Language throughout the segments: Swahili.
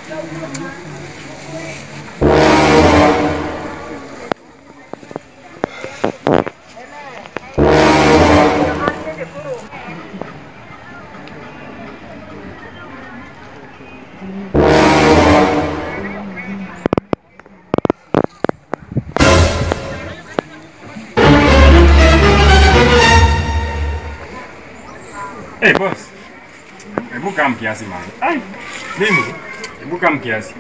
Eh, boss. Hebu kaa mkiasi man. Ai. Mimi. Hebu kaa mkiasi.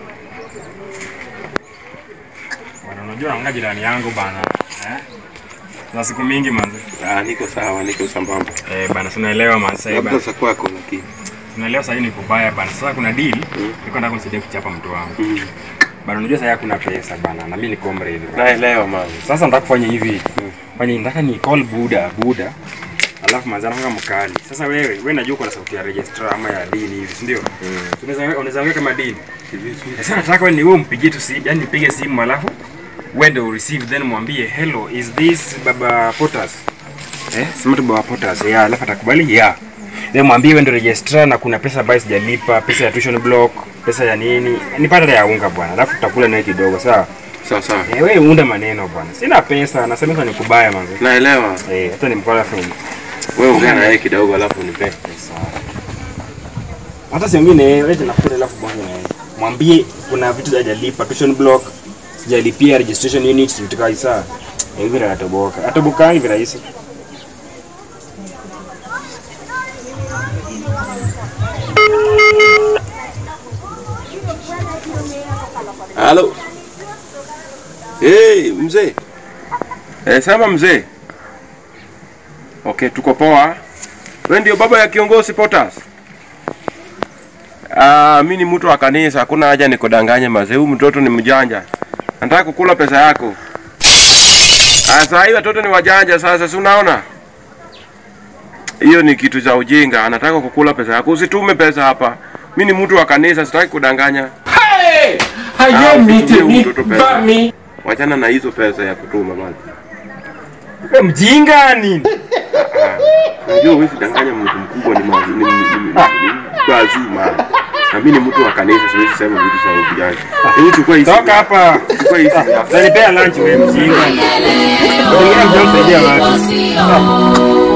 Bwana unajua anga jirani yangu bana. Eh? Na siku mingi manzi. Ah, niko sawa, niko sambamba. Eh, bana tunaelewa man sasa Labda bana. za kwako lakini. Tunaelewa sasa ni kubaya bana. Sasa kuna deal. Mm. Niko nataka kunisaidia kuchapa mtu wangu. Mm. Bana unajua sasa hakuna pesa bana. Na mimi ni comrade. bana. Naelewa mama. Sasa nataka kufanya hivi. Mm. Fanya nataka ni call Buda, Buda. Alafu manzana kama mkali. Sasa wewe, wewe najua uko na sauti ya registrar ama ya dini hivi, si ndio? Mm. Unaweza unaweza ongea kama dini. Hivi si- Sasa nataka wewe ni wewe umpigie tu simu, yani nipige simu alafu uende ureceive then mwambie hello is this baba Potas. Eh, sema tu baba Potas. Yeah, alafu atakubali yeah. Then mwambie wewe ndio registrar na kuna pesa ambayo sijalipa, pesa ya tuition block, pesa ya nini. Nipata ya unga bwana. Alafu tutakula naye kidogo, sawa? Sawa sawa. Eh, wewe unda maneno bwana. Sina pesa, nasema sasa ni kubaya manzi. Naelewa. Eh, hata nimkola film. Wewe ongea na yeye kidogo alafu nipe. Hata si wengine wewe nakuta alafu bonge na yeye. Mwambie kuna vitu hajalipa, tuition block, sijalipia registration units vitu kama hizo. Hivi ndio atoboka. Atoboka hivi rahisi. Halo. Hey, mzee. Eh, sema mzee. Okay, tuko poa. Wewe ndio baba ya kiongozi Potas? Ah, mimi ni mtu wa kanisa, hakuna haja nikudanganye mazee. Huyu mtoto ni mjanja. Nataka kukula pesa yako. Ah, saa hii watoto ni wajanja sasa, si unaona? Hiyo ni kitu cha ujinga. Anataka kukula pesa yako. Usitume pesa hapa. Mimi ni mtu wa kanisa, sitaki kudanganya. Hey! Ah, Haye mite usitumie ni mtoto pesa. bami. Wachana na hizo pesa ya kutuma bwana. Wewe mjinga nini? Unajua huwezi danganya mtu mkubwa ni mazi, ni, ni, ni, ni bazima. Na mimi ni mtu wa kanisa, siwezi sema vitu za ujanja. Hebu chukua hizi. Toka hapa. Chukua hizi. Utanipea lunch wewe mjinga. Wewe unajua kusaidia watu. Sio